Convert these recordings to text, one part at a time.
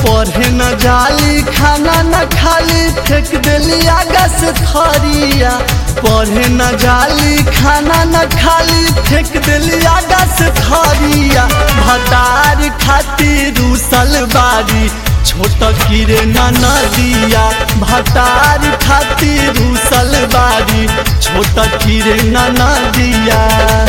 पढ़े न जाली खाना न खाली फेंक देली आगा से थरिया पढ़े न जाली खाना न खाली फेंक देली आगा से थरिया भतार खातिर रूसल बारी छोट कीरे न नदिया भतार खातिर रूसल बारी छोट कीरे न नदिया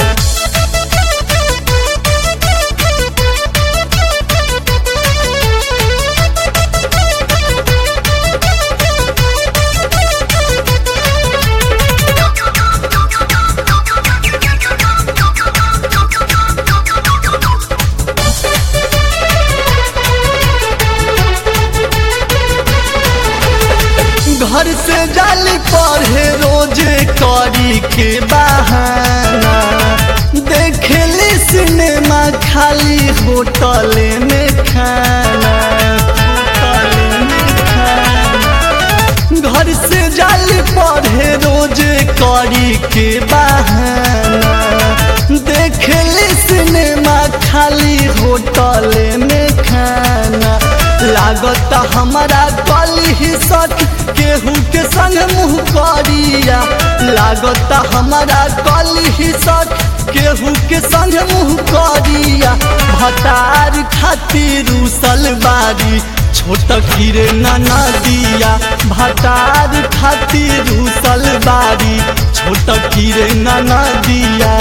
घर से जाली पढ़े रोजे करी के बहाना देखेली सिनेमा खाली होटल में खाना होटल में खाना घर से जाली पढ़े रोजे करी के बहाना देखेली सिनेमा खाली होटल में खाना लागत हमारा गली ही सट केहू के संग मुँह करिया लागत हमारा गली ही सट केहू के संग मुँह करिया भतार खातिर उसल बारी छोट कीरे नाना दिया भतार खातिर उसल बारी छोट कीरे नाना दिया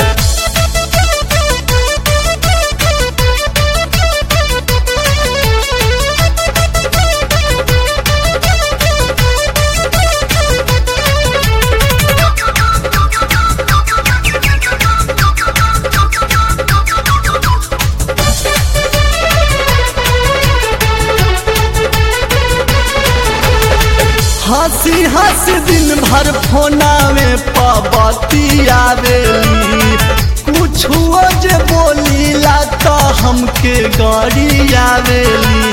हंसी हंसी दिन भर फोना में पबती आवेली कुछ जे बोली ला तो हमके गड़ी आवेली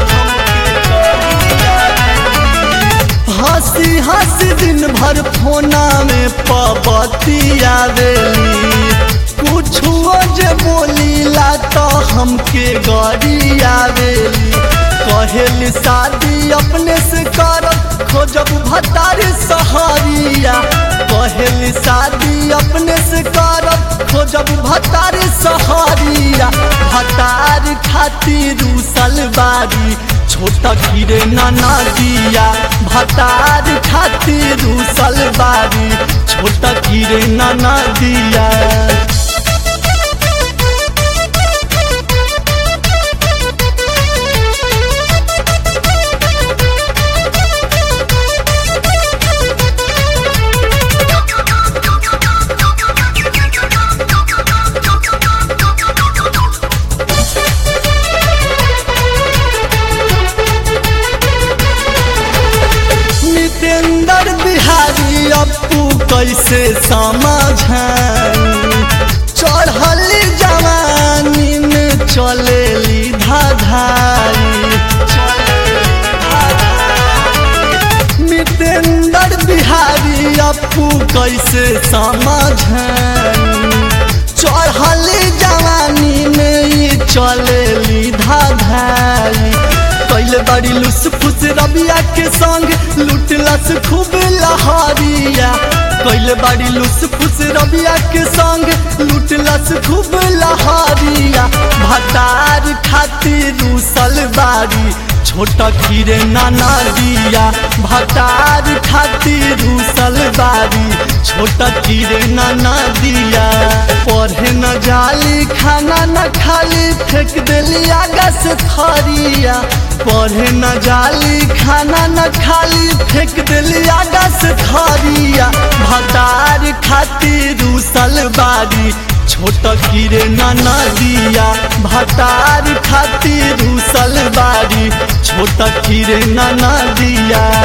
हंसी हंसी दिन भर फोना में पबती आवेली कुछ जे बोली ला तो हमके गड़ी आवेली कहेली शादी अपने से करब खोजब भतार सहारिया कहेली शादी अपने से करब खोजब भतार सहारिया भतार खातिर उसल बारी छोटा कीरे नाना दिया भतार खातिर उसल बारी छोटा कीरे नाना दिया नितेंद्र बिहारी अपू कैसे समझाई चढ़ली जवानी में चलेली धाधारी नितेंद्र बिहारी अपू कैसे समझाई चढ़ली जवानी में ही चलेली धाधारी कैले बड़ी लुस फुस रबिया के संग लुटलस खूब लहारिया कैले बड़ी लुस फुस रबिया के संग लुटलस खूब लहारिया भतार खातिर उसल बारी छोटा कीरे नाना दिया भतार खातिर उसल बारी छोटा कीरे नाना दिया पढ़े न जाली खाना न खाली फेंक देली आगा से थरिया पढ़े न जाली खाना न खाली फेंक देली आगा से थरिया भतार खातिर उसल बारी छोट कीरे नाना दिया भतार खातिर उसल बारी छोट कीरे नाना दिया